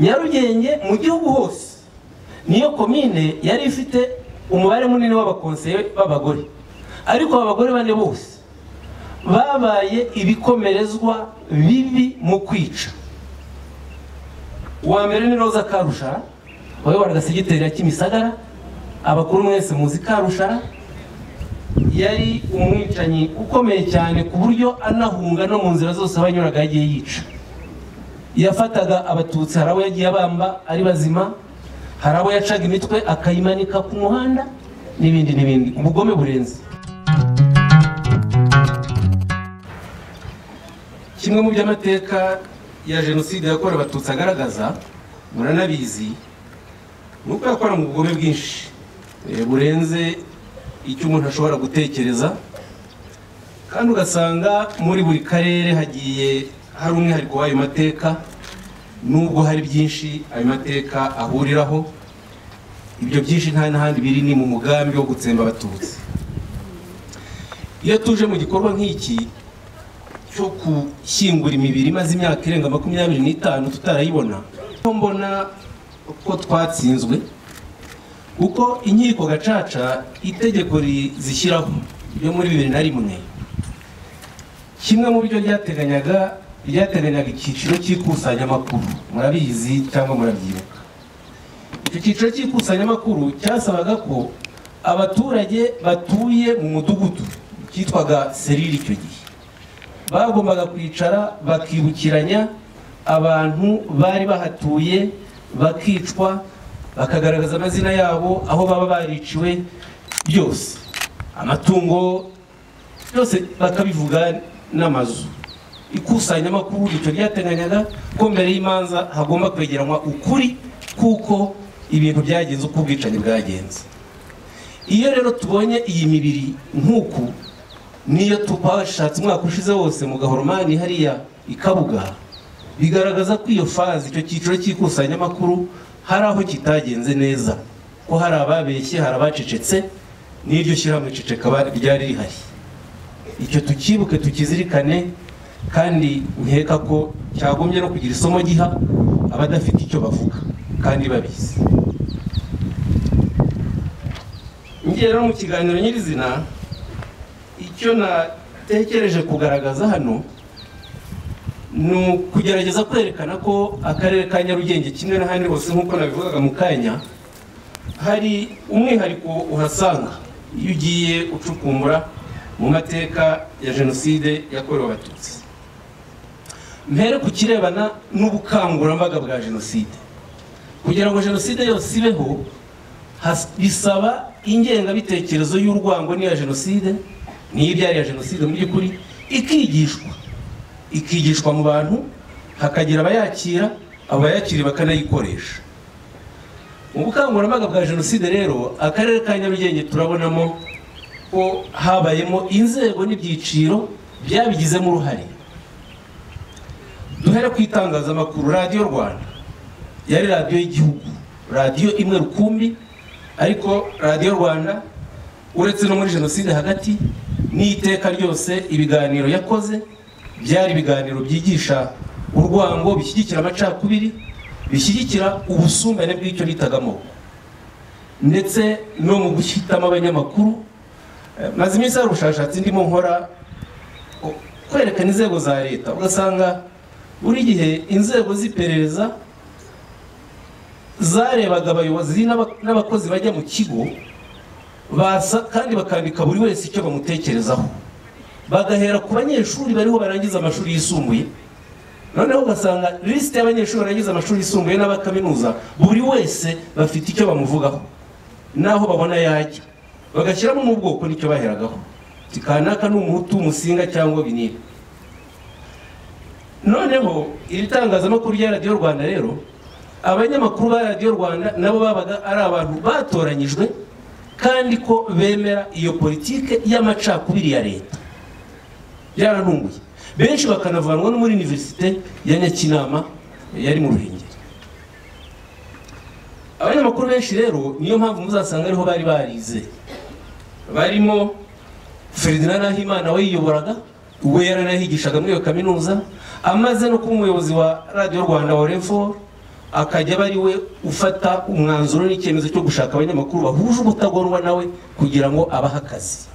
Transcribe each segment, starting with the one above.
nyarugenge mu gihugu hose niyo komine yari ifite umubare munini w'abakonseye b'abagore ariko abagore bane bose babaye ibikomerezwa bibi mu kwica uwa mbere ni roza karushara wayoboraga segiteri ya kimisagara abakuru mwese muzi karushara yari umwicanyi ukomeye cyane ku buryo anahunga no mu nzira zose abanyuraga yagiye yica yafataga abatutsi hari abo yagiye abamba ari bazima hari abo yacaga imitwe akayimanika ku muhanda n'ibindi n'ibindi ubugome burenze kimwe mu by'amateka ya jenoside yakorewe abatutsi agaragaza muranabizi ni uko yakora mu bugome bwinshi burenze icyo umuntu ashobora gutekereza kandi ugasanga muri buri karere hagiye hari umwihariko w'ayo mateka nubwo hari byinshi ayo mateka ahuriraho ibyo byinshi nta n'ahandi biri ni mu mugambi wo gutsemba abatutsi iyo tuje mu gikorwa nk'iki cyo gushyingura imibiri imaze imyaka irenga makumyabiri n'itanu tutarayibona aho mbona ko twatsinzwe kuko inkiko gacaca itegeko zishyiraho ryo muri bibiri na rimwe kimwe mu byo ryateganyaga ryateganyaga icyiciro cy'ikusanyamakuru murabizi cyangwa murabyibuka icyo cyiciro cy'ikusanyamakuru cyasabaga ko abaturage batuye mu mudugudu cyitwaga serire icyo gihe bagombaga kwicara bakibukiranya abantu bari bahatuye bakicwa bakagaragaza amazina yabo aho baba bariciwe byose amatungo byose bakabivuga n'amazu ikusanyamakuru icyo ryateganyaga ko mbere y'imanza hagomba kwegeranwa ukuri kuko ibintu byagenze uko ubwicanyi bwagenze iyo rero tubonye iyi mibiri nk'uku niyo twashatse umwaka ushize wose mu gahoromani hariya i kabuga bigaragaza ko iyo fazi icyo cyiciro cy'ikusanyamakuru hari aho kitagenze neza ko hari ababeshye hari abacecetse n'iryo shyirahamwe ceceka ryari rihari icyo tukibuke tukizirikane kandi nkeka ko cyagombye no kugira isomo giha abadafite icyo bavuga kandi babizi ngiye rero mu kiganiro nyirizina icyo natekereje kugaragaza hano ni ukugerageza kwerekana ko akarere ka nyarugenge kimwe n'ahandi hose nk'uko nabivugaga mu kanya hari umwihariko uhasanga iyo ugiye ucukumbura mu mateka ya jenoside yakorewe abatutsi mbere ku kirebana n'ubukangurambaga bwa jenoside kugira ngo jenoside yose ibeho bisaba ingengabitekerezo y'urwango n'iya jenoside n'ibyari iya jenoside mu by'ukuri ikigishwa ikigishwa mu bantu hakagira abayakira abayakiri bakanayikoresha mu bukangurambaga bwa jenoside rero akarere ka nyarugenge turabonamo ko habayemo inzego n'ibyiciro byabigizemo uruhare duhere ku itangazamakuru radiyo rwanda yari radiyo y'igihugu radiyo imwe rukumbi ariko radiyo rwanda uretse no muri jenoside hagati n'iteka ryose ibiganiro yakoze byari ibiganiro byigisha urwango bishyigikira amacakubiri bishyigikira ubusumbane bw'icyo bitagamo ndetse no mu guhitamo abanyamakuru maze iminsi hari ubushakashatsi ndimo nkora kwerekana inzego za leta ugasanga buri gihe inzego z'iperereza zarebaga abayobozi n'abakozi bajya mu kigo kandi bakandika buri wese icyo bamutekerezaho bagahera ku banyeshuri bariho barangiza amashuri yisumbuye noneho ugasanga lisite y'abanyeshuri barangiza amashuri yisumbuye n'abakaminuza buri wese bafite icyo bamuvugaho n'aho babona yajya bagashyiramo n'ubwoko n'icyo baheragaho kikanaka ni umuhutu umusinga cyangwa binini noneho iri tangazamakuru rya radiyo rwanda rero abanyamakuru ba radiyo rwanda nabo babaga ari abantu batoranyijwe kandi ko bemera iyo politike y'amacakubiri ya leta byarantunguye benshi bakanavanwa no muri univerisite ya nyakinama yari mu ruhengeri abanyamakuru benshi rero niyo mpamvu muzasanga ariho bari barize barimo ferdinand nahimana we yiyoboraga we yaranahigishaga muri iyo kaminuza amaze no kuba umuyobozi wa radiyo rwanda wa refo akajya aba ari we ufata umwanzuro n'icyemezo cyo gushaka abanyamakuru bahuje ubutagondwa nawe kugira ngo abahe akazi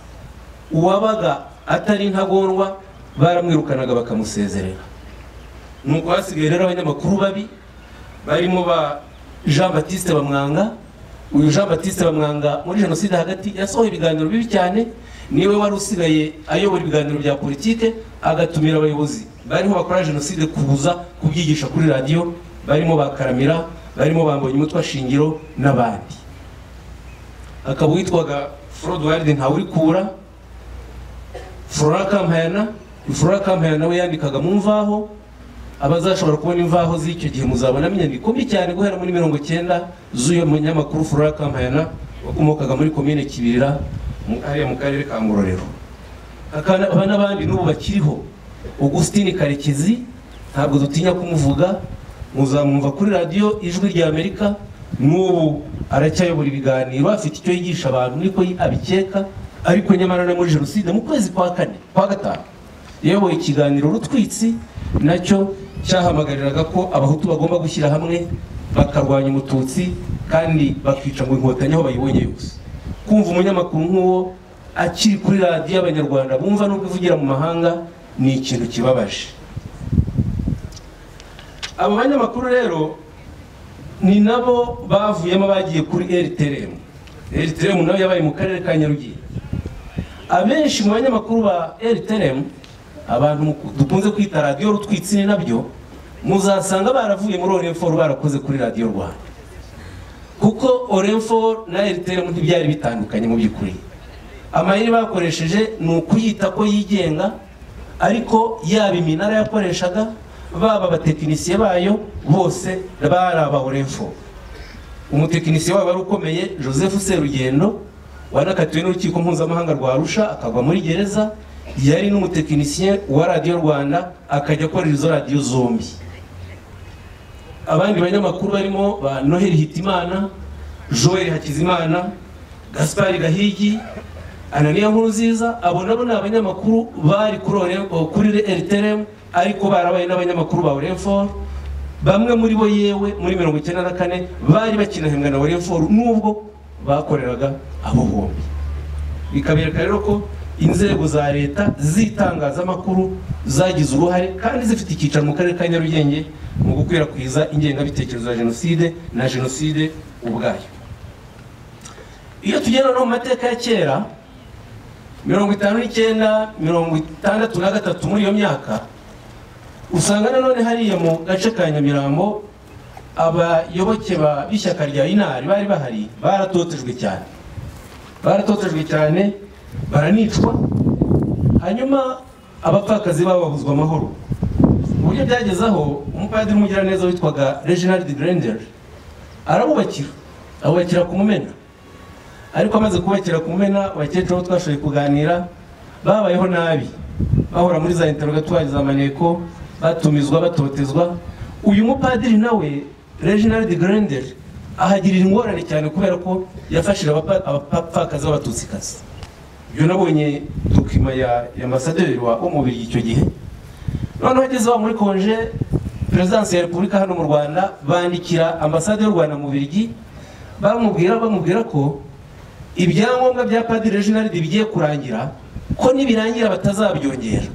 uwabaga atari intagondwa baramwirukanaga bakamusezerera nuko hasigaye rero abanyamakuru babi barimo ba jean batiste bamwanga uyu jean batiste bamwanga muri jenoside hagati yasohoye ibiganiro bibi cyane niwe wari usigaye ayobora ibiganiro bya politike agatumira abayobozi bariho bakora jenoside kuza kubyigisha kuri radiyo barimo bakaramira barimo bambonye umutwe shingiro n'abandi akaba witwaga forod ntawurikura flora kampayana flora kampayana nawe yandikaga mu mvaho abazashobora kubona imvaho z'icyo gihe muzabonamo inyandiko mbi cyane guhera muri mirongo icyenda z'uyu munyamakuru flora kampayana wakomokaga muri komine kibirira hariya mu karere ka ngororero hakaba n'abandi n'ubu bakiriho augustin karekezi ntabwo dutinya kumuvuga muzamwumva kuri radiyo ijwi rya amerika n'ubu aracyayobora ibiganiro afite icyo yigisha abantu niko abikeka ariko nyamara na muri jenoside mu kwezi kwa kane kwa gatanu yayoboye ikiganiro rutwitsi nacyo cyahamagariraga ko abahutu bagomba gushyira hamwe bakarwanya umututsi kandi bakica ngo inkotanyi aho bayibonye yose kumva umunyamakuru nk'uwo akiri kuri radiyo y'abanyarwanda bumva n'ubwo ivugira mu mahanga ni ikintu kibabaje abo banyamakuru rero ni nabo bavuyemo bagiye kuri rtrm rtrm nayo yabaye mu karere ka nyarugenge abenshi mu banyamakuru ba rtrm abantu dukunze kwita radiyo rutwitsine nabyo muzasanga baravuye muri orenforu barakoze kuri radiyo rwanda kuko orenforu na rtm ntibyari bitandukanye mu by'ukuri amayeri bakoresheje ni ukuyita ko yigenga ariko yaba iminara yakoreshaga baba abatekinisiye bayo bose bari aba orenforu umutekinisiye wabo wari ukomeye joseph serugendo wanakatiwe n'urukiko mpuzamahanga rwa arusha akagwa muri gereza yari n'umutekinisiye wa radiyo rwanda akajya akora izo radiyo zombi abandi banyamakuru barimo ba noheli hitimana joel hakizimana gaspari gahigi ananiya nkurunziza abo nabo ni abanyamakuru bari kuri rtrm ariko barabaye n'abanyamakuru ba orenforu bamwe muri bo yewe muri mirongo icyenda na kane bari bakinahembwa na orenforu n'ubwo bakoreraga abo bombi bikabereka rero ko inzego za leta z'itangazamakuru zagize uruhare kandi zifite icyicaro mu karere ka nyarugenge mu gukwirakwiza ingengabitekerezo ya jenoside na jenoside ubwayo iyo tugenda no mu mateka ya kera mirongo itanu n'icyenda mirongo itandatu na gatatu muri iyo myaka usanga nanone hariya mu gace ka nyamirambo abayoboke b'ishyaka rya inari bari bahari baratotejwe cyane baratotejwe cyane baranicwa hanyuma abapfakazi babo babuzwa amahoro uburyo byageze aho umupadiri w'umugiraneza witwaga reginald grender arabubakira abubakira ku mumena ariko amaze kubakira ku mumena abakecuru bo twashoboye kuganira babayeho nabi bahora muri za interogatwari za maneko batumizwa batotezwa uyu mupadiri nawe reginald grender ahagirira ingorane cyane kubera ko yafashije abapfakazi b'abatutsikazi ibyo nabonye dokima ya ambasaderi wa umubiri icyo gihe noneho ageze aho muri konje perezidansi ya repubulika hano mu rwanda bandikira ambasade y'u rwanda mu birigi bamubwira bamubwira ko ibyangombwa bya padiri reginald bigiye kurangira ko nibirangira batazabyongera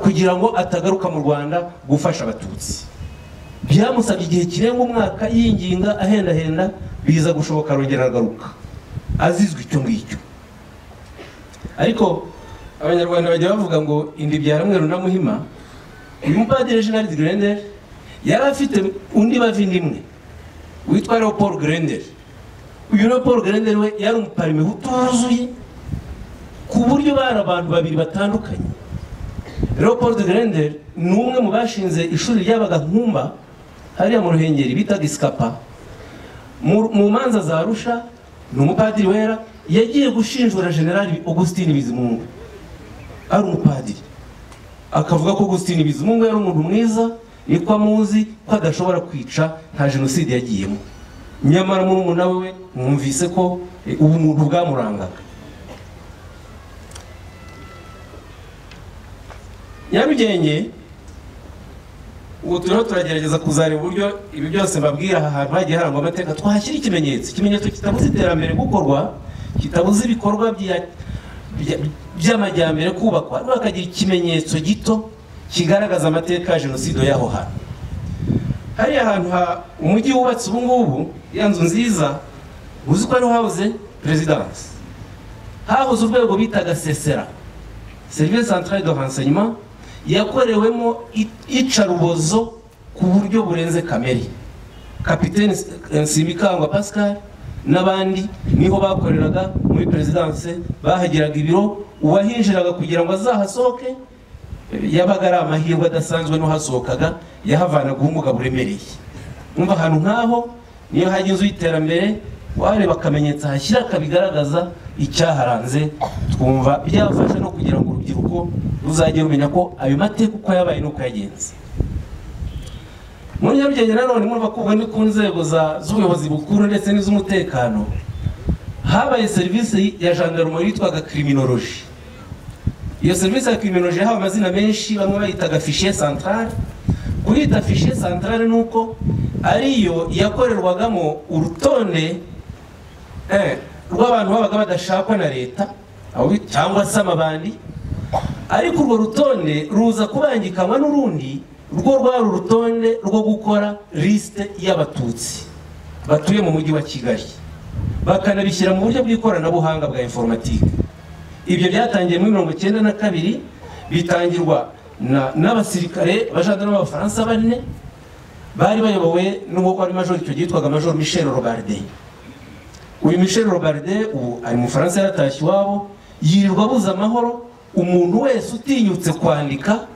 kugira ngo atagaruka mu rwanda gufasha abatutsi byamusabye igihe kirenga umwaka yinginga ahendahenda biza gushoboka arongera aragaruka azizwe icyo ngicyo ariko abanyarwanda bajya bavuga ngo indi byara mweru na muhima uyu mupadiri jenali grendel yari afite undi bavindimwe witwa leopold grendel uyu leopold grendel we yari umuparime utuzuye ku buryo bari abantu babiri batandukanye leopold grendel ni umwe mu bashinze ishuri ryabaga nkumba hariya mu ruhengeri bitaga isikapa mu manza za arusha ni umupadiri wera yagiye gushinjura generali augustin bizimungu ari umupadiri akavuga ko augustin bizimungu yari umuntu mwiza niko amuzi ko adashobora kwica nta jenoside yagiyemo nyamara muri umuna we mwumvise ko ubumuntu bwamurangaga nyarugenge ubu turiho turagerageza kuzareba uburyo ibi byose mbabwira aha hantu hagiye harangwa amateka twashyira ikimenyetso ikimenyetso kitabuze iterambere gukorwa kitabuze ibikorwa bya- bya- by'amajyambere kubakwa ariko hakagira ikimenyetso gito kigaragaza amateka ya jenoside y'aho hantu hariya hantu ha umujyi wubatse ubu ngubu ya nzu nziza uzi ko ariho hahoze perezidansi hahoze urwego bitaga sesera serivisi santarari do renseignement yakorewemo i- icarubozo ku buryo burenze kamere kapitene nsimikangwa pascal n'abandi niho bakoreraga muri perezidanse bahagiraga ibiro uwahinjiraga kugira ngo azahasohoke eh, yabaga ari amahirwe adasanzwe n'uhasohokaga yahavanaga ubumuga buremereye umva ahantu nk'aho niyo hajya inzu y'iterambere wareba akamenyetso ahashyira kabigaragaza icyaharanze twumva byafasha no kugira ngo urubyiruko ruzajye rumenya ko ayo mateka uko yabaye n'uko yagenze muri nyarugenge nanone murumva ko ubu ni ku nzego za- z'ubuyobozi bukuru ndetse n'iz'umutekano habaye serivisi ya gendarmerie yitwaga criminologie iyo serivisi ya criminologie yahawe amazina menshi bamwe bayitaga fichier centrale kuyita fichier centrale ni uko ariyo yakorerwagamo urutonde eh, rw'abantu babaga badashakwa na leta abo bita- cyangwa se amabandi ariko urwo rutonde ruza kubangikanwa n'urundi rwo rwari urutonde rwo gukora lisite y'abatutsi batuye mu mujyi wa kigali bakanabishyira mu buryo bw'ikoranabuhanga bwa informatike ibyo byatangiye muri mirongo icyenda na kabiri bitangirwa na- n'abasirikare abajandana b'abafaransa bane bari bayobowe n'uwo wari major icyo gihe yitwaga major michel robarde uyu michel robarde ubu ari mu faransa yaratashye iwabo yirirwa abuze amahoro umuntu wese utinyutse kwandika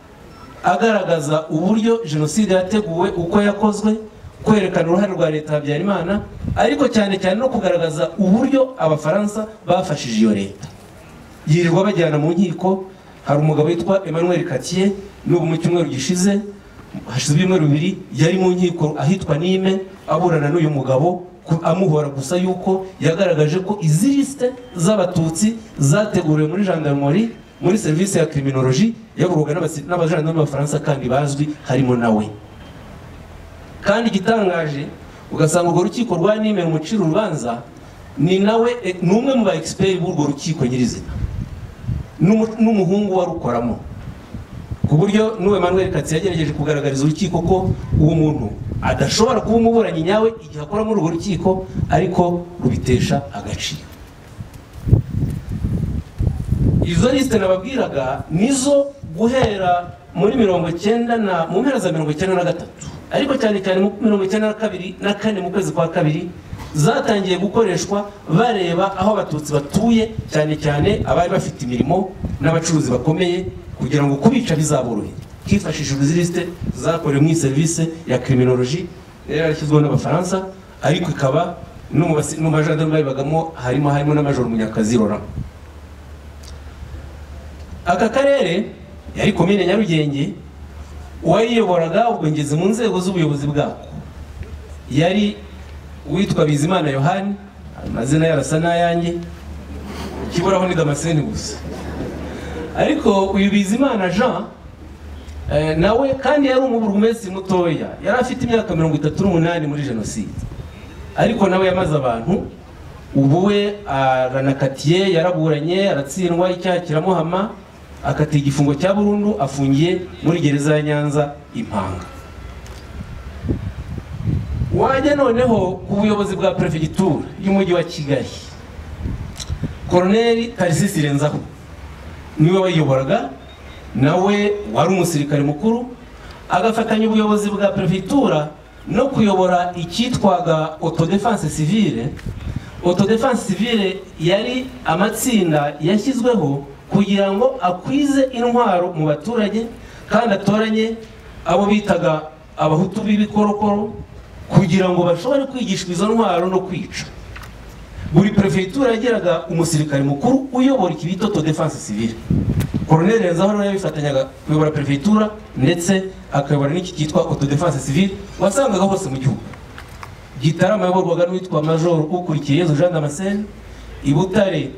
agaragaza uburyo jenoside yateguwe uko yakozwe kwerekana uruhare rwa leta ya habyarimana ariko cyane cyane no kugaragaza uburyo abafaransa bafashije iyo leta yirirwa bajyana mu nkiko hari umugabo witwa emmanuel katiye n'ubu mu cyumweru gishize hashize ibyumweru bibiri yari mu nkiko ahitwa nime aburana n'uyu mugabo ku- amuhora gusa yuko yagaragaje ko izi lisite z'abatutsi zateguriwe muri gendarmerie muri serivisi ya criminologie yakorwaga n'abasi- n'abajandarme b'abafaransa kandi bazwi harimo nawe kandi igitangaje ugasanga urwo rukiko rwa nime rumucira urubanza ni nawe eh, ni umwe mu ba expert b'urwo rukiko nyirizina n'umu- n'umuhungu warukoramo ku buryo n'uwe manuel katsi yagerageje kugaragariza urukiko ko uwo muntu adashobora kuba umuburanyi nyawe igihe akora muri urwo rukiko ariko rubitesha agaciro izo lisite nababwiraga nizo guhera muri mirongo icyenda na mu mpera za mirongo icyenda na gatatu ariko cyane cyane mu mirongo icyenda na kabiri na kane mu kwezi kwa kabiri zatangiye gukoreshwa bareba aho abatutsi batuye cyane cyane abari bafite imirimo n'abacuruzi bakomeye kugira ngo kubica bizaborohere hifashishijwe izi lisite zakorewe muri serivisi ya criminologie yari yarashyizweho n'abafaransa ariko ikaba no mu basi- no mu bajandarume babibagamo harimo harimo n'amajoro munyakazi roramo aka karere yari komine nyarugenge uwayiyoboraga ubwo ngeze mu nzego z'ubuyobozi bwako yari uwitwa bizimana yohani amazina yarasa n'ayanjye ikiboraho ni damascene gusa ariko uyu bizimana jean eh, nawe kandi yari umuburugumesi mutoya yari afite imyaka mirongo itatu n'umunani muri jenoside ariko nawe yamaze abantu ubu we aranakatiye yaraburanye aratsindwa icyaha kiramuhama akatiye igifungo cya burundu afungiye muri gereza ya nyanza impanga wajya noneho ku buyobozi bwa perefegitura y'umujyi wa kigali koroneri tarisisi renzaho niwe wayiyoboraga nawe wari umusirikare mukuru agafatanya ubuyobozi bwa perefegitura no kuyobora icyitwaga autodefense civile autodefense civile yari amatsinda yashyizweho kugira ngo akwize intwaro mu baturage kandi atoranye abo bitaga abahutu b'ibikorokoro kugira ngo bashobore kwigishwa izo ntwaro no kwica buri perefegitura yagiraga umusirikare mukuru uyobora iki bita auto defense civile koroneri renzaho nawe yabifatanyaga kuyobora perefegitura ndetse akayobora n'iki cyitwa auto defense civile wasangaga hose mu gihugu gitarama yayoborwaga n'uwitwa major ukurikiye yezu jean damascene i butare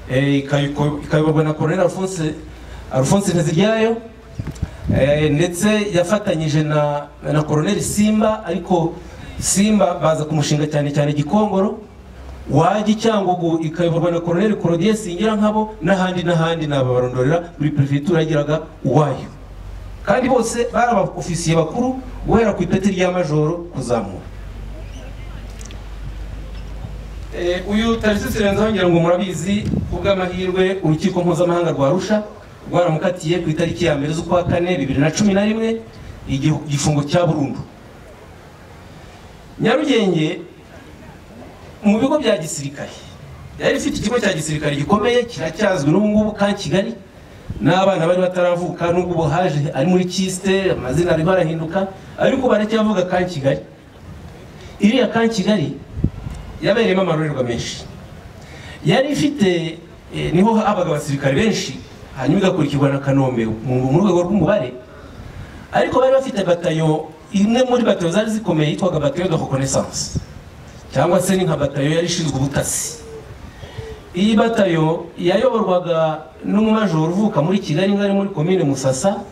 eh, ikayiko- ikayoborwa na koroneri alphonse alphonse nteziryayo Eh, ndetse yafatanyije na na koroneli simba ariko simba baza kumushinga cyane cyane gikongoro wajya icyangugu ikayoborwa na koroneli korodie singira nkabo n'ahandi n'ahandi nababarondorera buri perefegitura yagiraga uwayo kandi bose bari abaofisiye bakuru guhera ku ipeti rya majoro kuzamura Eh, uyu tarisi sirenza ngira ngo murabizi kubw'amahirwe urukiko mpuzamahanga rwa Arusha rwaramukatiye ku itariki ya mbere z'ukwa kane bibiri na cumi na rimwe igihu- igifungo cya burundu nyarugenge mu bigo bya gisirikare yari ifite ikigo cya gisirikare gikomeye kiracyazwi n'ubu ngubu ka kigali n'abana bari bataravuka n'ubwo ubu haje ari muri kisite amazina arimo arahinduka ariko baracyavuga ka kigali iriya ka kigali yabereyemo amarorerwa menshi yari ifite eh, niho habaga abasirikare benshi hanyuma igakurikirwa na kanombe mu mu rwego rw'umubare ariko bari bafite batayo imwe muri batayo zari zikomeye yitwaga batayo de reconnaissance cyangwa se ni nka batayo yari ishinzwe ubutasi iyi batayo yayoborwaga n'umumajoro uvuka muri kigali ngari muri komine musasa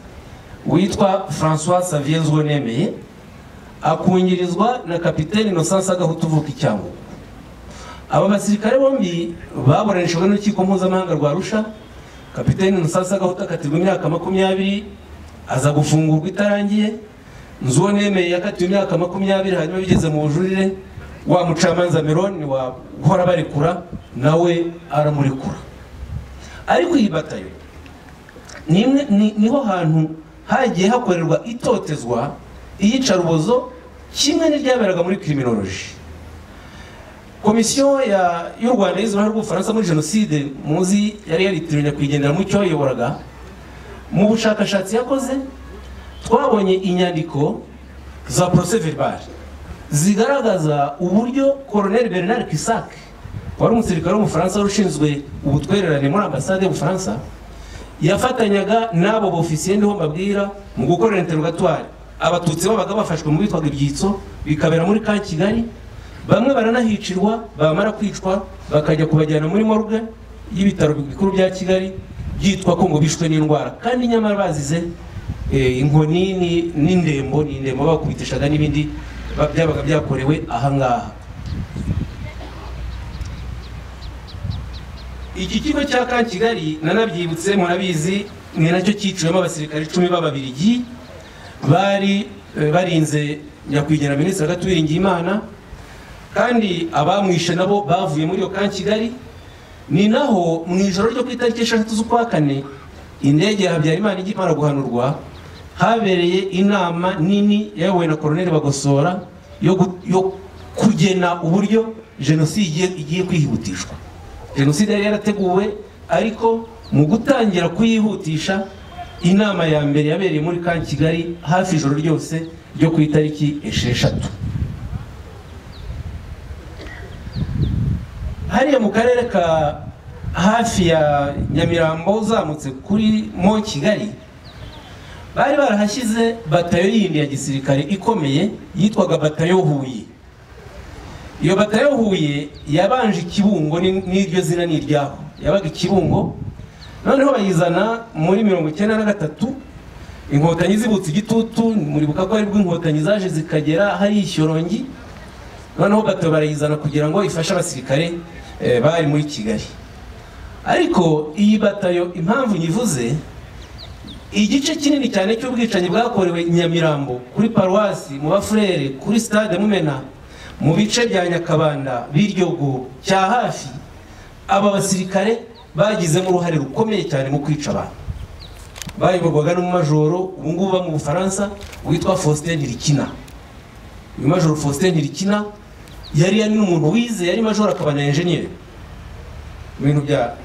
witwa francois savien nemeye akungirizwa na kapitene innocence agahutu uvuka icyangugu aba basirikare bombi baburanishijwe n'urukiko mpuzamahanga rwa arusha kapitene innocence agahutu akatirwa imyaka makumyabiri aza gufungurwa itarangiye nzuwo nemeye yakatiwe imyaka makumyabiri hanyuma bigeze mu bujurire wa mucamanza meroni wa uhora barekura nawe aramurekura ariko iyi batayo ni imwe- ni- niho hantu hagiye hakorerwa itotezwa iyicarubozo kimwe n'iryaberaga muri kiriminoloji komisiyo ya- y'u rwanda yize uruhare rw'ubufaransa muri jenoside muzi yari yaritiranya kuyigendera mu cyo yayoboraga mu bushakashatsi yakoze twabonye inyandiko za porose verbal zigaragaza uburyo koroneli bernard kisak wari umusirikare w'umufaransa wari ushinzwe ubutwererane muri ambasade y'ubufaransa yafatanyaga n'abo bofisiye ndiho mbabwira mu gukorera interrogatoire abatutsi babaga bafashwe mu bitwaga ibyitso bikabera muri ka kigali bamwe baranahicirwa bamara kwicwa bakajya kubajyana muri morgue y'ibitaro bikuru bya kigali byitwa ko ngo bishwe n'indwara kandi nyamara bazize eh, inkoni ni- n'indembo ni indembo bakubitishaga n'ibindi ba- byabaga byakorewe ahangaha iki kigo cya ka kigali nanabyibutse murabizi ni nacyo cyiciwemo abasirikare icumi b'ababirigi bari eh, barinze nyakwigendera minisitiri agatubiringiye imana kandi abamwishe nabo bavuye muri iyo ka kigali ni naho mu ijoro ryo ku itariki eshatu z'ukwa kane indege ya habyarimana ijya imara guhanurwa habereye inama nini yayobowe na koroneli bagosora yo gu- yo kugena uburyo jenoside igiye- igiye kwihutishwa jenoside yari yarateguwe ariko mu gutangira kuyihutisha inama ya mbere yabereye muri ka kigali hafi ijoro ryose ryo ku itariki esheshatu hariya mu karere ka hafi ya nyamirambo uzamutse kuri mo kigali bari barahashyize batayo yindi ya gisirikare ikomeye yitwaga batayo huye iyo batayo huye yabanje ikibungo ni- n'iryo zina ni iryaho yabaga ikibungo noneho bayizana muri mirongo icyenda na gatatu inkotanyi zibutse igitutu muribuka ko aribwo inkotanyi zaje zikagera hariya ishyorongi noneho bato barayizana kugira ngo ifashe abasirikare eh, bari muri kigali ariko iyi batayo impamvu nyivuze igice kinini cyane cy'ubwicanyi bwakorewe i nyamirambo kuri paruwasi mu bafurere kuri stade mumena mu bice bya nyakabanda biryogo cya hafi aba basirikare bagizemo uruhare rukomeye cyane mu kwica abantu bayoborwaga n'umumajoro ubu ngubu uba mu bufaransa witwa faustin rikina uyu majoro faustin ntirikina yari yari n'umuntu wize yari majoro akaba na enjeniyeri mu bintu bya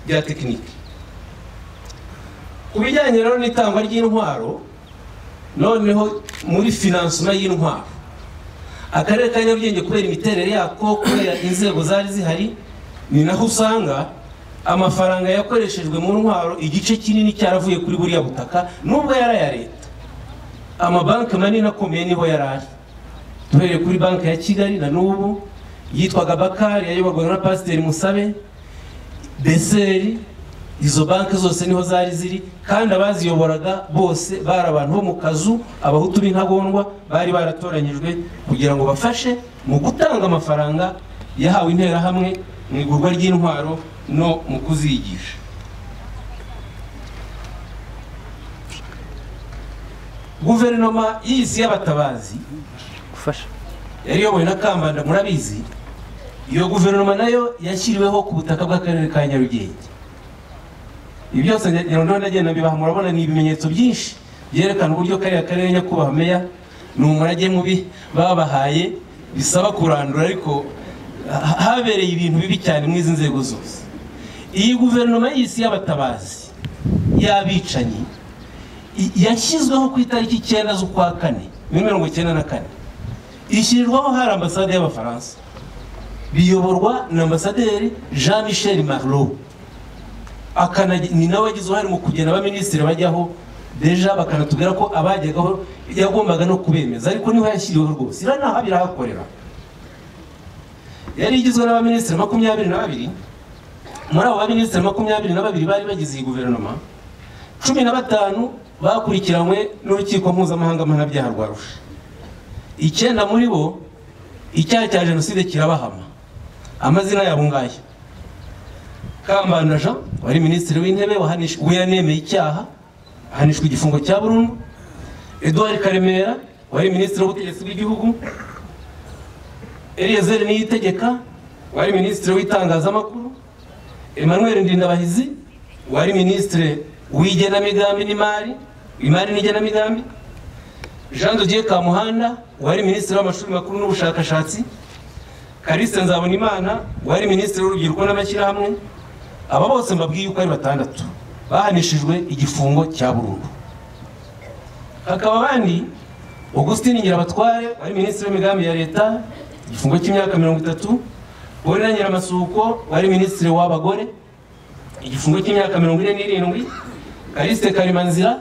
bya tekinike ku bijyanye rero n'itangwa ry'intwaro noneho muri finansoma y'intwaro akarere ka nyarugenge kubera imiterere yako kubera inzego zari zihari ni naho usanga amafaranga yakoreshejwe mu ntwaro igice kinini cyaravuye kuri buriya butaka nubwo yari aya leta amabanki manini akomeye niho yari ari duhereye kuri banki ya kigali na n'ubu yitwaga bakari yayoborwaga na pasiteri musabe beseri izo banki zose niho zari ziri kandi abaziyoboraga bose bari abantu bo mu kazu abahutu b'intagondwa bari baratoranyijwe kugira ngo bafashe mu gutanga amafaranga yahawe interahamwe mu igurwa ry'intwaro no mu kuzigisha guverinoma y'isi y'abatabazi gufasha yari iyobowe na kambanda murabizi iyo guverinoma nayo yashyiriweho ku butaka bw'akarere ka nyarugenge ibi byose nyarugenge ndagenda mbibaha murabona ni ibimenyetso byinshi byerekana uburyo kariya karere nyakubahwa meya ni umurage mubi babahaye bisaba kurandura ariko ha- habereye ibintu bibi cyane muri izi nzego zose iyi guverinoma y'isi y'abatabazi y'abicanyi i- yashyizweho ku itariki icyenda z'ukwa kane muri mirongo icyenda na kane ishyirirwaho hari ambasade y'abafaransa biyoborwa na ambasaderi jean michel marlot akanagi- ni nawe wagize uruhare mu kugena abaminisitiri bajyaho deja bakanatubwira ko abajyagaho yagombaga no kubemeza ariko niho yashyiriweho rwose iriya naho birahakorera yari igizwe n'abaminisitiri makumyabiri na babiri muri abo baminisitiri makumyabiri na babiri bari bagize iyi guverinoma cumi na batanu bakurikiranywe n'urukiko mpuzamahanga mpanabyaha rwa rusha icyenda muri bo icyaha cya jenoside kirabahama amazina yabo ngayo kambanda jean wari minisitiri w'intebe wahanish- we yanemeye icyaha ahanishwa igifungo cya burundu edouard karemera wari minisitiri w'ubutegetsi bw'igihugu eliezer niyitegeka wari minisitiri w'itangazamakuru emmanuel ndindabahizi wari minisitiri w'igenamigambi n'imari imari n'igenamigambi jean dodier kamuhanda wari minisitiri w'amashuri makuru n'ubushakashatsi kalise nzabonimana wari minisitiri w'urubyiruko n'amashyirahamwe aba bose mbabwiye uko ari batandatu bahanishijwe igifungo cya burundu hakaba abandi augustin nyirabatware wari minisitiri w'imigambi ya leta igifungo cy'imyaka mirongo itatu bonera nyiramasuko wari minisitiri w'abagore igifungo cy'imyaka mirongo ine n'irindwi kaliste karimanzira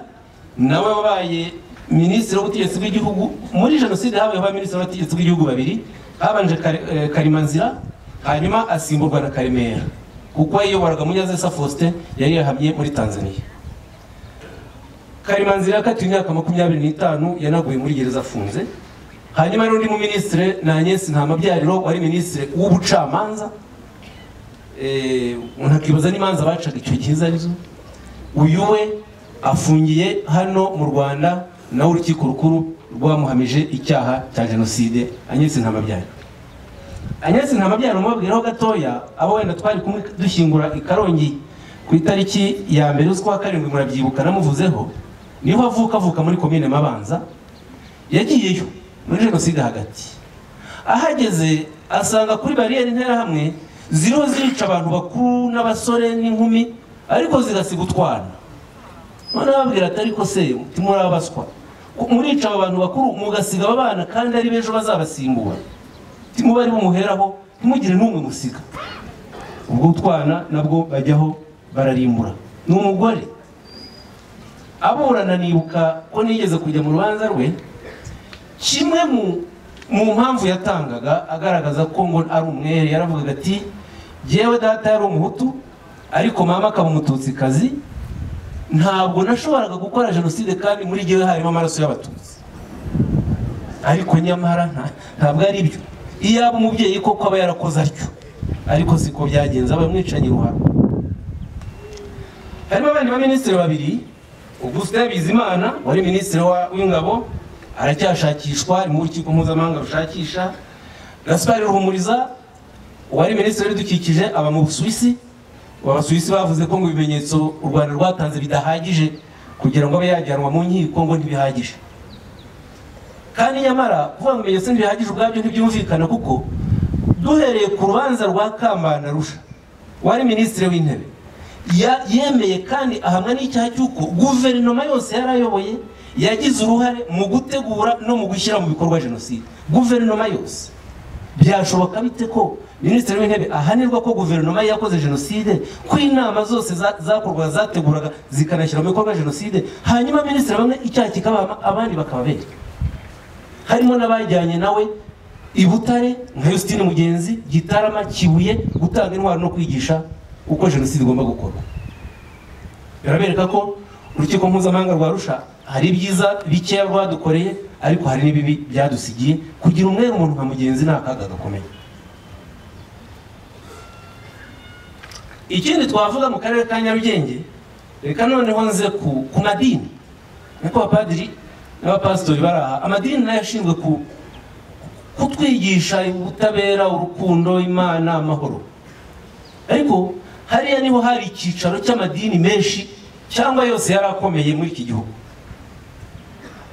nawe wabaye minisitiri w'ubutegetsi bw'igihugu muri jenoside habaye abaminisitiri w'ubutegetsi bw'igihugu babiri habanje Kari- eh, karimanzira hanyuma asimburwa na karemera kuko yayoboraga munyazesa faustin yari yahamye muri tanzania karimanzira yakatiwe imyaka makumyabiri n'itanu yanaguye muri gereza afunze hanyuma n'undi mu minisitiri ni agnes ntamabyariro wari minisitiri w'ubucamanza Eh, umuntu akibaza n'imanza bacaga icyo gihe izo arizo uyu we afungiye hano mu rwanda nawe urukiko rukuru rwamuhamije icyaha cya jenoside anyetse ntamabyaro anyetse ntamabyaro mubabwiraho gatoya abo wenda twari kumwe dushyingura i karongi ku itariki ya mbere z'ukwa karindwi murabyibuka namuvuzeho niho avuka avuka muri komine mabanza yagiyeyo muri jenoside hagati ahageze asanga kuri bariyeri interahamwe ziriho zirica abantu bakuru n'abasore n'inkumi ariko zigasiga utwana none babwira ati ariko se muri abaswa murica abo bantu bakuru mugasiga aba bana kandi ari b'ejo bazabasimbura muba ari bumuheraho ntimugire n'umwe musiga ubwo utwana nabwo bajyaho bararimbura ni umugore aburana nibuka ko nigeze kujya mu rubanza rwe kimwe mu- mu mpamvu yatangaga agaragaza ko ngo ari umwere yaravugaga ati yewe data yari umuhutu ariko mama akaba umututsikazi ntabwo nashoboraga gukora jenoside kandi muri jyewe harimo amaraso y'abatutsi ariko nyamara nta- ntabwo ari byo iyaba umubyeyi koko aba yarakoze atyo ariko siko byagenze aba amwicanye ruharo harimo abandi baminisitiri babiri augustin bizimana wari minisitiri wa- w'ingabo aracyashakishwa ari mu rukiko mpuzamahanga rushakisha gaspar ruhumuriza wari minisitiri w'ibidukikije aba mu busuwisi abasuwisi bavuze ko ngo ibimenyetso u rwanda rwatanze bidahagije kugira ngo abe yajyanwa mu nkiko ngo ntibihagije kandi nyamara kuvuga ngo ibimenyetso ntibihagije ubwabyo ntibyumvikana kuko duhereye ku rubanza rwa kambanda rusha wari minisitiri w'intebe ya- yemeye kandi ahamwa n'icyaha cy'uko guverinoma yose yari ayoboye yagize uruhare mu gutegura no mu gushyira mu bikorwa jenoside guverinoma yose byashoboka bite ko minisitiri w'intebe ahanirwa ko guverinoma ye yakoze jenoside ko inama zose za- zakorwaga zateguraga zikanashyira mu bikorwa jenoside hanyuma minisitiri bamwe icyaha kikabahama abandi bakababera harimo n'abajyanye nawe i butare nka yusitini mugenzi gitarama kibuye gutanga intwaro no kwigisha uko jenoside igomba gukorwa birabereka ko urukiko mpuzamahanga rwa rusha hari ibyiza bikeya rwadukoreye ariko hari n'ibibi byadusigiye kugira umwere umuntu nka mugenzi ni akaga gakomeye ikindi twavuga mu karere ka nyarugenge reka noneho nze ku ku madini niko abapadiri n'abapasitori bari aha amadini nayo ashinzwe ku kutwigisha ubutabera urukundo imana amahoro ariko hariya niho hari icyicaro cy'amadini menshi cyangwa yose yari akomeye muri iki gihugu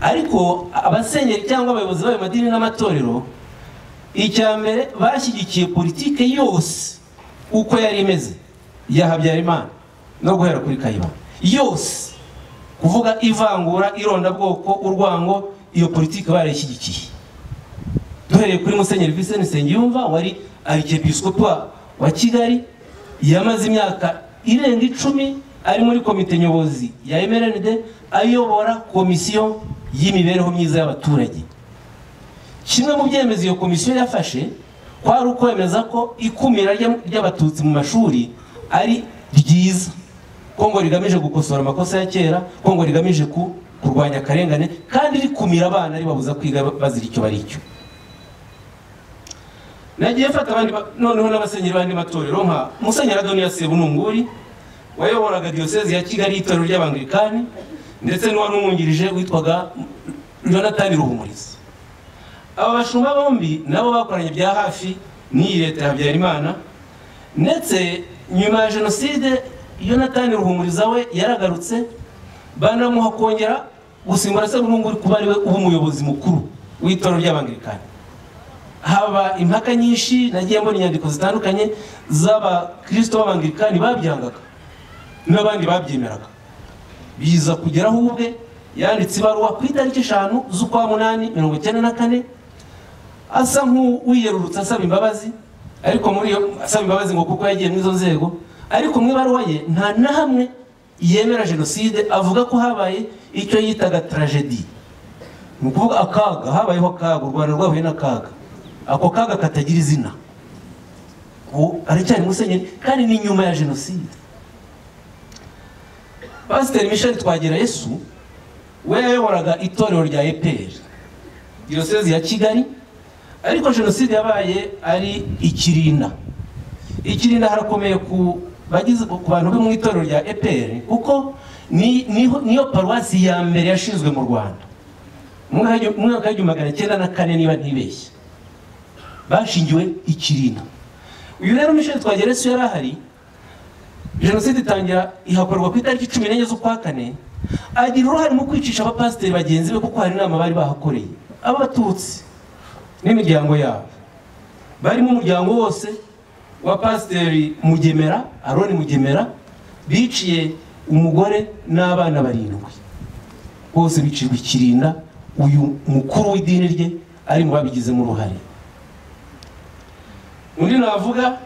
ariko abasenyeri cyangwa abayobozi b'ayo madini n'amatorero icya mbere bashyigikiye politike yose uko yari imeze ya habyarimana no guhera kuri kayibana yose kuvuga ivangura irondabwoko urwango iyo politike barayishyigikiye duhereye kuri musenyeri Vincent Nsengiyumva wari arikepisikopi wa kigali yamaze imyaka irenga icumi ari muri komite nyobozi ya mrnd ayobora komisiyo y'imibereho myiza y'abaturage kimwe mu byemezo iyo komisiyo yafashe kwari ukwemeza ko ikumira ry'abatutsi mu mashuri ari ryiza ko ngo rigamije gukosora amakosa ya kera ko ngo rigamije kurwanya akarengane kandi rikumira abana ribabuza kwiga bazira icyo bari cyo nagiye mfata abandi noneho n'abasenyeri b'andi matorero nka musenyeri adoniya sebununguri wayoboraga diyosezi ya kigali itorero ry'abangirikani ndetse n'uwari umwungirije witwaga jonathan ruhumuriza aba bashumba bombi nabo bakoranye bya hafi n'iyi leta ya habyarimana ndetse nyuma ya jenoside jonathan ruhumuriza we yaragarutse banamuha kongera gusimbura sebununguri kuba ari we uba umuyobozi mukuru w'itorero ry'abangirikani haba impaka nyinshi nagiye mbona inyandiko zitandukanye z'abakirisito b'abangirikani babyangaga n'abandi babyemeraga biza kugeraho ubwe yanditse ibaruwa ku itariki eshanu z'ukwa munani mirongo icyenda na kane asa nk'uwiyerurutse asaba imbabazi ariko muri iyo asaba imbabazi ngo kuko yagiye muri izo nzego ariko mu ibaruwa ye nta na hamwe yemera jenoside avuga ko habaye icyo yitaga tragedi ni ukuvuga akaga habayeho akaga u rwanda rwahuye n'akaga ako kaga katagira izina ubu aracyari musenyeri kandi ni nyuma ya jenoside pasiteri misheli twagira yesu we yayoboraga itorero rya eperi diyosezi ya kigali ariko jenoside yabaye ari ikirinda ikirinda harakomeye ku bantu bo mu itorero rya eperi kuko niyo paruwasi ya mbere yashinzwe mu rwanda mu mwaka w'igihumbi magana cyenda na kane niba ntibeshye bashingiwe ikirina uyu rero misheli twagereso yari ahari jenoside itangira ihakorwa ku itariki cumi n'enye z'ukwa kane agira uruhare mu kwicisha abapasiteri bagenzi be kuko hari inama bari bahakoreye abatutsi n'imiryango yabo barimo umuryango wose wa pasiteri mugemera aroni mugemera biciye umugore n'abana barindwi bose bicirwa ikirinda uyu mukuru w'idini rye ari mu babigizemo uruhare undi navuga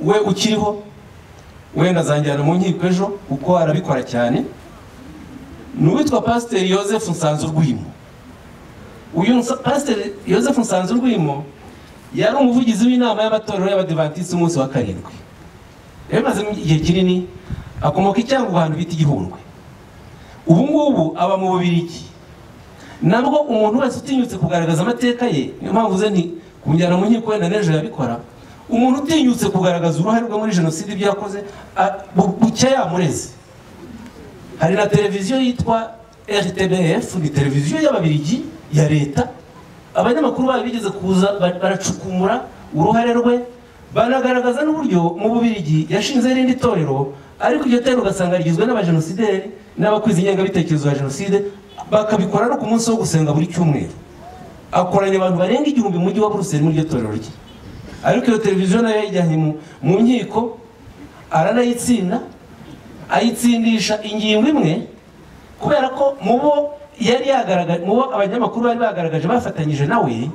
we ukiriho wenda azanjyana mu nkiko ejo kuko arabikora cyane ni uwitwa pasiteri yosefu nsanzurwimo uyu pasiteri yosefu nsanzurwimo yari umuvugizi w'inama y'amatorero y'abadivantisiti umunsi wa karindwi rero maze igihe kinini akomoka icyanga ahantu bita igihundwe ubu ngubu aba mu bubirigi nabwo umuntu wese utinyutse kugaragaza amateka ye niyo mpamvu ze nti kumujyana mu nkiko wenda n'ejo yabikora umuntu utinyutse kugaragaza uruhare rwe muri jenoside ibyo yakoze buke yamureze hari na televiziyo yitwa rtbf ni televiziyo y'ababirigi ya leta abanyamakuru bayo bigeze kuza baracukumura uruhare rwe banagaragaza n'uburyo mu bubirigi yashinze irindi torero ariko iryo torero ugasanga rigizwe n'abajenosideri n'abakuzi ingengabitekerezo ya jenoside bakabikora no ku munsi wo gusenga buri cyumweru akoranya abantu barenga igihumbi mu mujyi wa buruseli muri iryo torero rye ariko iyo televiziyo nayo yayijyanye mu nkiko aranayitsinda ayitsindisha ingingo imwe kubera ko mu bo yari yagaragaje mu bo abanyamakuru bari bagaragaje bafatanyije nawe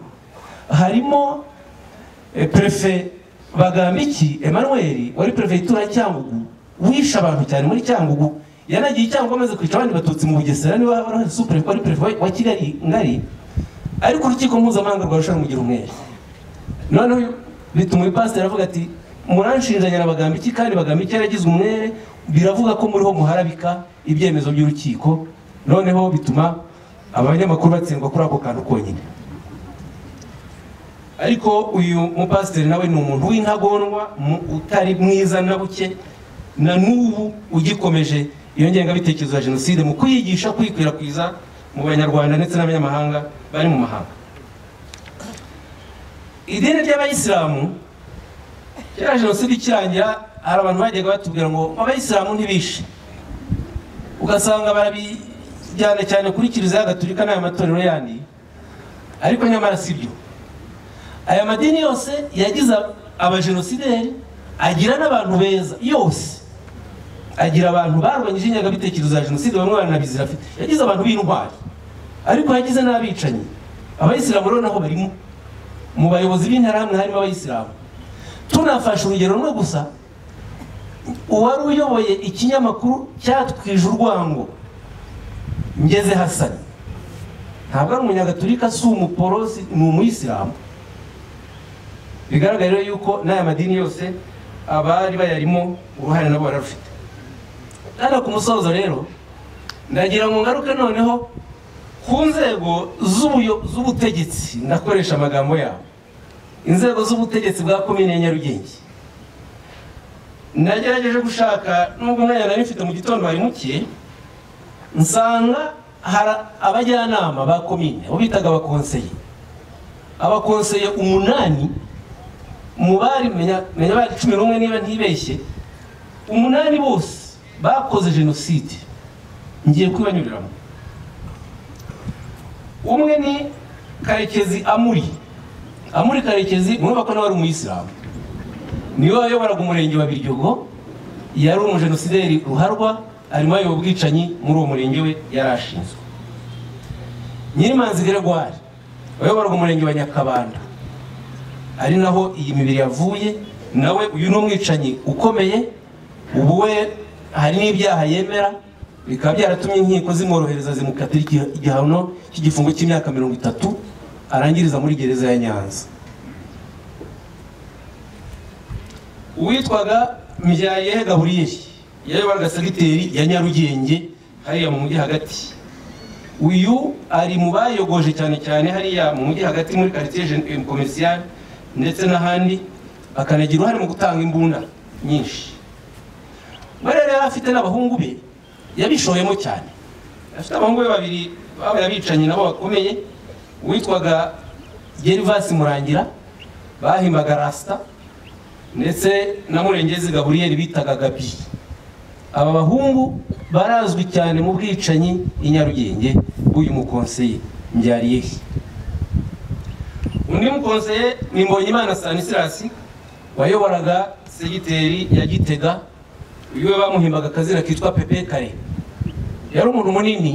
harimo perefe bagambiki emanuweli wari perefe itura cyangugu wishe abantu cyane muri cyangugu yanagiye icyangugu amaze kwica abandi batutsi mu bugesera niba hari supure wari perefe wa kigali ngari ariko urukiko mpuzamahanga rwarusha rumugira umwere noneho bituma uyu pasiteri avuga ati muranshinjanya na bagambiki kandi bagambiki yaragize umwere biravuga ko muriho muharabika ibyemezo by'urukiko noneho bituma abanyamakuru batsindwa kuri ako kantu konyine ariko uyu mupasiteri nawe ni umuntu w'intagondwa mu- utari mwiza na buke na n'ubu ugikomeje iyo ngengabitekerezo ya jenoside mu kuyigisha kuyikwirakwiza mu banyarwanda ndetse n'abanyamahanga bari mu mahanga idini ry'abayisilamu kera jenoside ikirangira hari abantu bajyaga batubwira ngo abayisilamu ntibishe ugasanga barabijyana cyane kuri kiliziya gatolika n'aya matorero yandi ariko nyamara si byo aya madini yose yagize abajenosideri agira n'abantu beza yose agira abantu barwanyije ingengabitekerezo ya jenoside bamwe baranabizira afite yagize abantu b'intwari ariko yagize n'abicanyi abayisilamu rero naho barimo mu bayobozi b'interahamwe harimo abayisilamu tunafashe urugero rumwe gusa uwari uyoboye ikinyamakuru cyatwije urwango ngeze hasani ntabwo ari umunyagatulika si umuporosi ni umuyisilamu bigaragara rero yuko n'aya madini yose abari bayarimo uruhare nabo bararufite hano ku musozo rero ndagira ngo ngaruke noneho ku nzego z'ubuyo- z'ubutegetsi ndakoresha amagambo yabo inzego z'ubutegetsi bwa komine ya nyarugenge nagerageje gushaka nubwo umwanya nari mfite mu gitondo wari muke nsanga hari abajyanama ba komine abo bitaga abakonseye abakonseye umunani mu bari menya menya bari cumi n'umwe niba ntibeshye umunani bose bakoze jenoside ngiye kubibanyuriramo umwe ni karekezi amuri amuri karekezi murumva ko nawe ari umuyisilamu niwe wayoboraga umurenge wa biryogo yari umujenosideri ruharwa arimo ayoba ubwicanyi muri uwo murenge we yari ashinzwe nyirimanzi gregoire wayoboraga umurenge wa nyakabanda ari naho iyi mibiri yavuye nawe uyu ni umwicanyi ukomeye ubu we hari n'ibyaha yemera bikaba byaratumye inkiko zimworohereza zimukatira igiha- igihano cy'igifungo cy'imyaka mirongo itatu arangiriza muri gereza ya nyanza uwitwaga mbyayehe gaburiyeri yayoboraga segiteri ya nyarugenge hariya mu mujyi hagati uyu ari mu bayogoje cyane cyane hariya mu mujyi hagati muri quartier commercial ndetse n'ahandi akanagira uruhare mu gutanga imbunda nyinshi we rero yari afite n'abahungu be yabishoyemo cyane afite abahungu be babiri babaye abicanyi nabo bakomeye uwitwaga gerivasi murangira bahimbaga rasita ndetse na murengezi gaburiyeri bitaga gabi aba bahungu barazwi cyane mu bwicanyi i nyarugenge b'uyu mukonseye mbyariyehe undi mukonseye ni mbonyimana stanisirasi wayoboraga segiteri ya gitega uyu we bamuhimbaga akazina kitwa pepe kare yari umuntu munini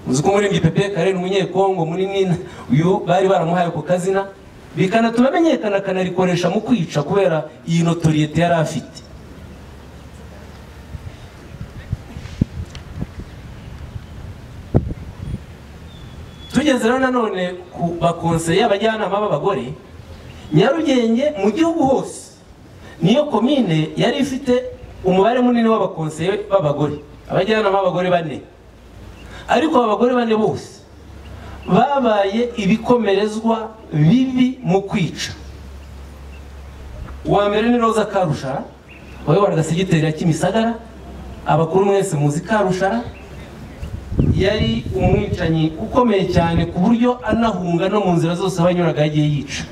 uzi ko umuririmbyi pepe kare ni umunyekongo munini uyu bari baramuhaye ako kazina bikanatuma amenyekana akanarikoresha mu kwica kubera iyi notoriyete yari afite tugeze rero nanone ku bakonseye abajyanama b'abagore nyarugenge mu gihugu hose niyo komine yari ifite umubare munini w'abakonseye b'abagore abajyanama b'abagore bane ariko aba bagore bane bose babaye ibikomerezwa bibi mu kwica uwa mbere ni roza karushara wayoboraga segiteri ya kimisagara abakuru mwese muzi karushara yari umwicanyi ukomeye cyane ku buryo anahunga no mu nzira zose abanyuraga yagiye yica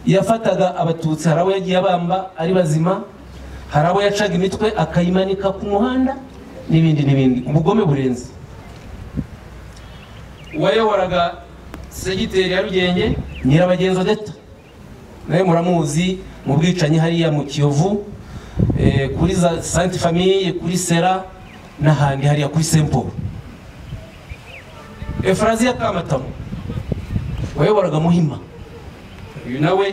yafataga abatutsi hari abo yagiye abamba ari bazima hari abo yacaga imitwe akayimanika ku muhanda n'ibindi n'ibindi ubugome burenze uwayoboraga segiteri ya rugenge nyirabagenzi odeta nawe muramuzi mu bwicanyi hariya mu kiyovu eh, kuri za sante famiye kuri sera n'ahandi hariya kuri sempo efraziya kamatamu wayoboraga muhima uyu nawe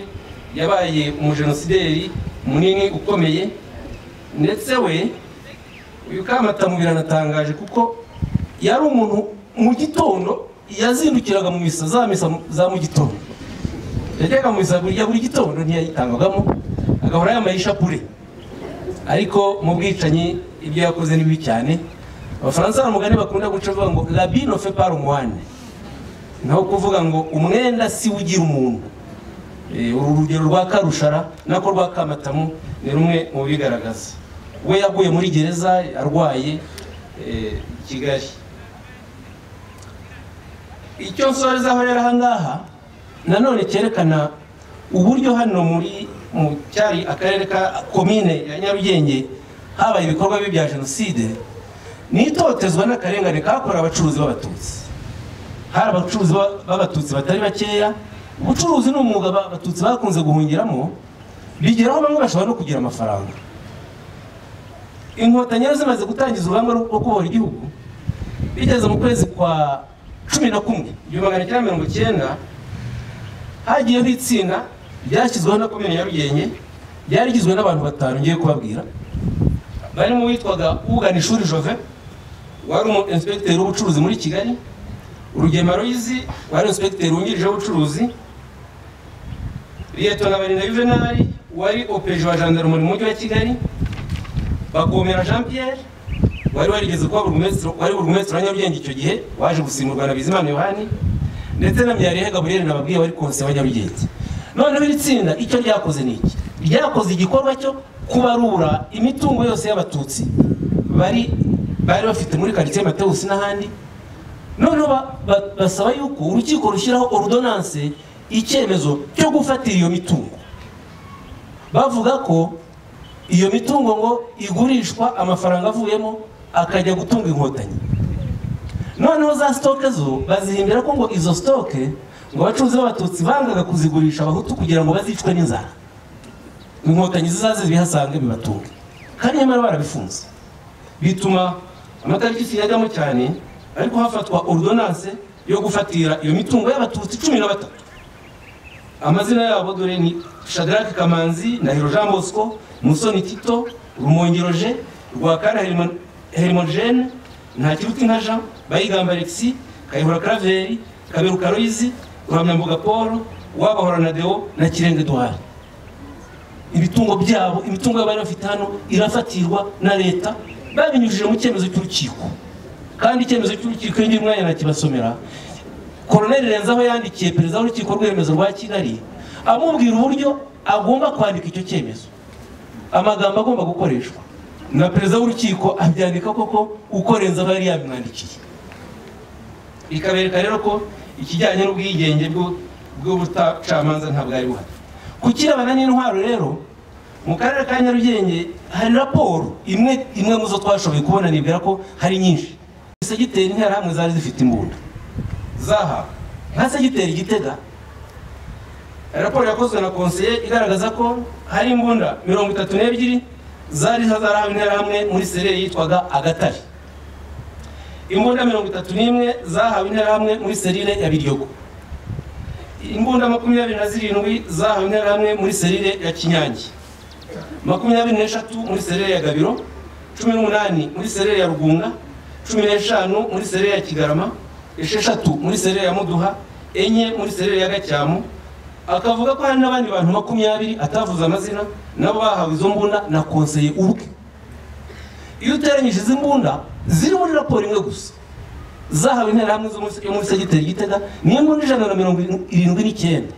yabaye umujenosideri munini ukomeye ndetse we uyu kamatamu biranatangaje kuko yari umuntu mu gitondo yazindukiraga mu misa za misa za mu gitondo yajyaga mu misa ya buri gitando ntiyayitangagamo agahora yambaye ishapure ariko mu bwicanyi ibyo yakoze ni bibi cyane abafaransa hari umugani bakunda guca bavuga ngo rabi nofe par umwane naho kuvuga ngo umwenda si we ugira umuntu Eh, uru rugero rwa karushara nako rwa kamatamu ni rumwe mu bigaragaza we yaguye muri gereza arwaye eh, i kigali icyo nsorezaho rero ahangaha nanone cyerekana uburyo hano muri mu cyari akarere ka komine ya nyarugenge habaye ibikorwa bibi bya jenoside n'itotezwa n'akarengane kakorewe abacuruzi b'abatutsi hari abacuruzi ba- b'abatutsi batari bakeya ubucuruzi ni umwuga ba- abatutsi bakunze guhungiramo bigeraho bamwe bashobora no kugira amafaranga inkotanyi rero zimaze gutangiza urugamba rwo rwo kubohora igihugu bigeze mu kwezi kwa cumi na kumwe igihumbi magana cyenda mirongo icyenda hagiyeho itsinda ryashyizweho na komine nyarugenge ryari rigizwe n'abantu batanu ngiye kubabwira barimo uwitwaga uganishuri jove wari umu inspekiteri w'ubucuruzi muri kigali urugema royizi wari inspekiteri wungirije w'ubucuruzi liyetona barinda yuvenali wari opeje wa gendarmerie mu mujyi wa kigali bagomera jean pierre wari warigeze kuba burugumesitiri wari burugumesitiri wa nyarugenge icyo gihe waje gusimburwa na bizimana yohani ndetse na myarehe gaburiyeli nababwiye wari konse wa nyarugenge noneho iri tsinda icyo ryakoze ni iki ryakoze igikorwa cyo kubarura imitungo yose y'abatutsi bari bari bafite muri karitsiye matewusi n'ahandi noneho ba- ba- basaba yuko urukiko rushyiraho ordonance icyemezo cyo gufatira iyo mitungo bavuga ko iyo mitungo ngo igurishwa amafaranga avuyemo akajya gutunga inkotanyi noneho za sitoke zo bazihimbira ko ngo izo sitoke ngo abacuruzi b'abatutsi bangaga kuzigurisha abahutu kugira ngo bazicwe n'inzara inkotanyi zizaze zibihasange bibatunge kandi nyamara barabifunze bituma amatariki siyajyamo cyane ariko hafatwa ordonance yo gufatira iyo mitungo y'abatutsi cumi na batatu amazina yabo dore ni shadrake kamanzi ndahiro jean bosco musoni tito rumongero je rwakara herimogene ntakiruti nka jean bayigamba alexi kayihura karaveri kaberuka royizi ruhamyambuga paul wabahora na deo na kirenge duhari ibitungo byabo imitungo yabo bari bafite hano irafatirwa na leta babinyujije mu cyemezo cy'urukiko kandi icyemezo cy'urukiko iyo ngira umwanya nakibasomera koroneri renzaho yandikiye perezida w'urukiko rw'remezo rwa kigali amubwira uburyo agomba kwandika icyo cyemezo amagambo agomba gukoreshwa na perezida w'urukiko abyandika koko uko renzaho yari yabimwandikiye bikabereka rero ko ikijyanye n'ubwigenge bwo- bw'ubucamanza ntabwo ari buhari ku kirebana n'intwaro rero mu karere ka nyarugenge hari raporo imwe imwe mu zo twashoboye kubona nibwira ko hari nyinshi segiteri interahamwe zari zifite imbunda zaha nka segiteri gitega raporo yakozwe na konseye igaragaza ko hari imbunda mirongo itatu n'ebyiri zari zarahawe interahamwe muri sereri yitwaga agatari imbunda mirongo itatu n'imwe zahawe interahamwe muri serire ya biryogo imbunda makumyabiri na zirindwi zahawe interahamwe muri serire ya kinyange makumyabiri n'eshatu muri serire ya gabiro cumi n'umunani muri serire ya rugunga cumi n'eshanu muri serire ya kigarama esheshatu muri serire ya muduha enye muri serire ya gacyamu akavuga ko hari n'abandi bantu makumyabiri atavuze amazina nabo bahawe izo mbunda na konseye ubwe iyo uteranyije izi mbunda ziri muri raporo imwe gusa zahawe interahamwe zo muri- yo muri segiteri gitega ni imbunda ijana na mirongo irindwi n'icyenda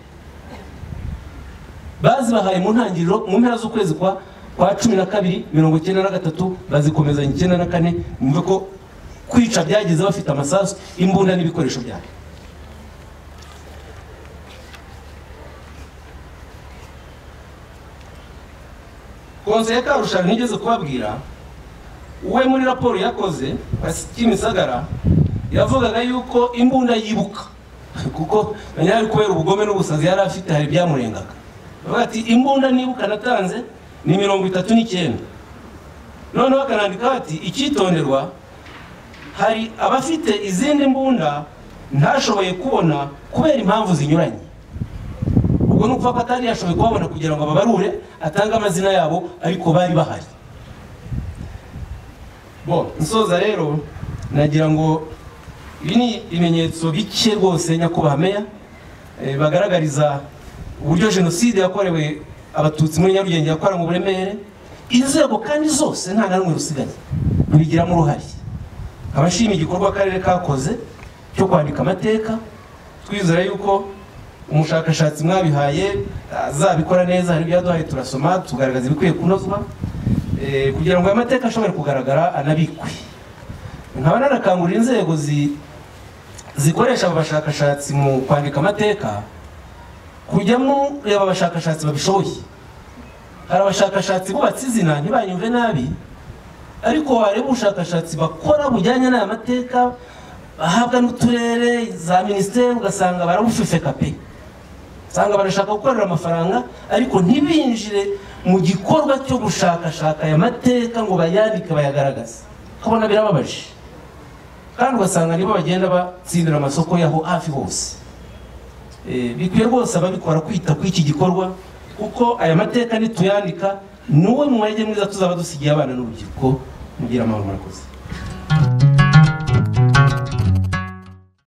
bazibahaye mu ntangiriro mu mpera z'ukwezi kwa kwa cumi na kabiri mirongo icyenda na gatatu bazikomezanya icyenda na kane mwumve ko kwica byageze bafite amasasu imbunda n'ibikoresho byayo konseye karushara nigeze kubabwira we muri raporo yakoze kimisagara yavugaga yuko imbunda yibuka kuko yari kubera ubugome n'ubusazi yari afite hari byamurengaga Bavuga ati imbunda nibuka natanze ni mirongo itatu n'icyenda noneho bakanandika bati icyitonderwa hari abafite izindi mbunda ntashoboye kubona kubera impamvu zinyuranye ubwo ni ukuvuga ko atari yashoboye kubabona kugira ngo ababarure atange amazina yabo ariko bari bahari bo nsoza rero nagira ngo ibi ni ibimenyetso bike rwose nyakubahwa meya eh, bagaragariza uburyo jenoside yakorewe abatutsi muri nyarugenge yakora mu buremere inzego kandi zose nta na rumwe rusigaye rubigiramo uruhare abashima igikorwa akarere kakoze cyo kwandika amateka twizera yuko umushakashatsi mwabihaye azabikora neza hari ibyo yaduhaye turasoma tugaragaza ibikwiye kunozwa eh, kugira ngo aya mateka ashobore kugaragara anabikwe nkaba narakangurira inzego zi- zikoresha aba bashakashatsi mu kwandika amateka kujyamo reba abashakashatsi babishoboye hari abashakashatsi bubatse izina ntibanyumve nabi ariko wareba ubushakashatsi bakora bujyanye n'aya mateka bahabwa n'uturere za minisiteri ugasanga barabufefeka pe usanga barashaka gukorera amafaranga ariko ntibinjire mu gikorwa cyo gushakashaka aya mateka ngo bayandike bayagaragaze ukabona birababaje kandi ugasanga nibo bagenda batsindira amasoko yaho hafi hose Eh, bikwiye rwose ababikora kwita kuri iki gikorwa kuko aya mateka nituyandika ni wowe mwege mwiza tuzaba dusigiye abana n'urubyiruko mugira amahoro murakoze